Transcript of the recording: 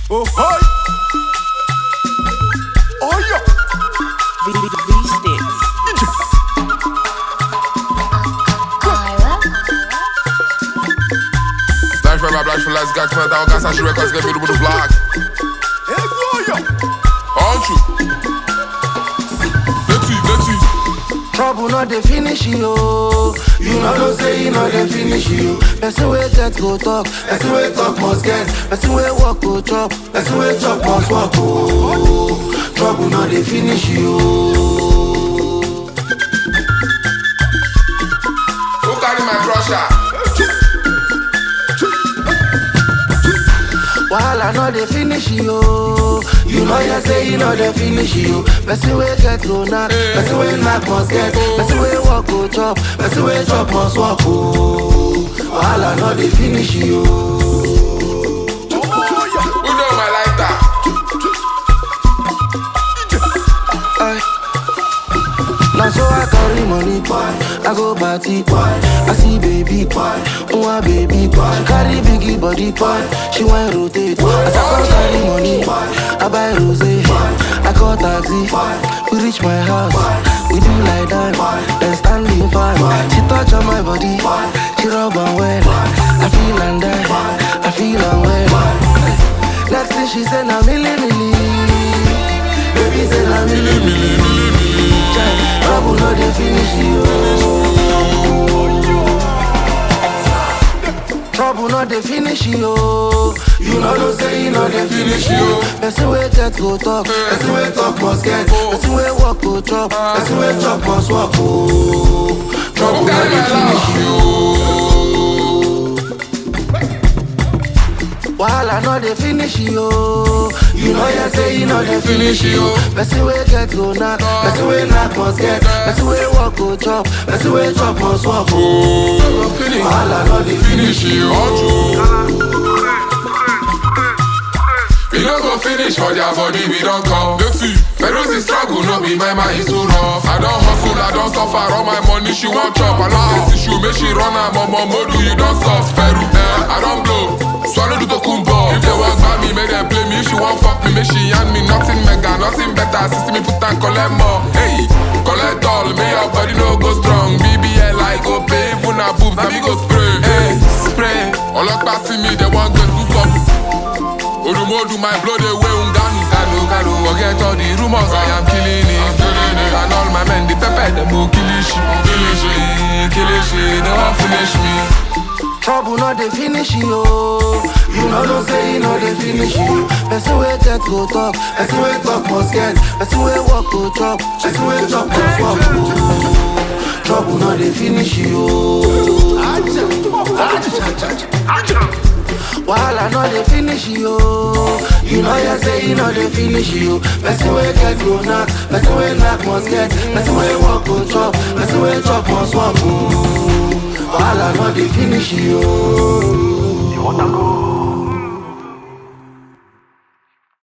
Oh, hi. Oh, yeah. V, v, v sticks. Life for my black for last guy, come out, I got such records, get me to the block. Hey, boy, yeah. Aren't you? Let's see, let's see. Trouble not dey finish you, oh. You know no say you know dey finish you. Person wey get go talk, person wey talk must get, person wey walk go chop, person wey chop must walk oh. Trouble not dey finish you. oh. Who carry my crusher? Wahala no dey finish you, oh. You know you say you know dey finish you. Person wey get go knack, person wey knack must get, person wey walk go chop, person wey chop must walk oh. Wahala no dey finish you. oh. Who know my lighter? Aye. Now so I carry money, I go party, I see baby, oh baby, she carry biggie body, she want rotate. As I come carry money, I buy rose, I call taxi, we reach my house, we do like that, then standing fan. She touch on my body, she rub on well, I feel and die, I feel and well. Next thing she said, na milli milli, baby say na milli milli. Chai, Trouble no dey finish you. Trouble no dey finish you. You know no say you know dey finish you. Person wey get go talk, person wey talk must get, person wey walk go chop, person wey chop must walk oh. Trouble Who no carry dey my finish you. love? Wahala no dey finish you. You know you say you know dey finish you. Person wey get go knack, person wey knack must get, person wey walk go chop, person wey chop must walk oh. Wahala no dey finish you. Aren't you? We no go finish for their body, we don't come. Let's see. Ferozi struggle, no be my mind is too rough. I don't hustle, I don't suffer, all my money she want chop. I love this issue, make she run her mama modu, you don't soft. Peru, eh, I don't blow. Swallow the tokumbo. If they walk by me, make them play me. If she want fuck me, make she hand me nothing mega, nothing better. Sister me put and collect more. Hey, collect all, may your body no go strong. BBL I go pay, even a boobs, na me go spray. Hey, spray. Ọlọ́pàá see me, they want go to up. Odumodu, my blood away Unganu Ganu, Ganu Forget all the rumors, I am killing it And all my men, the pepper, them go killishi Killishi, killishi, they won't finish me Trouble no dey finish you. You know no say you know dey finish you. Person wey get go talk, person wey talk must get, person wey walk go chop, person wey chop must walk. oh. Trouble no dey finish you. Wahala no dey finish you. You know you say you know dey finish you. Person wey get go knack, person wey knack must get, person wey walk go chop, person wey chop must walk. oh. Wahala no dey finish you. You want to go?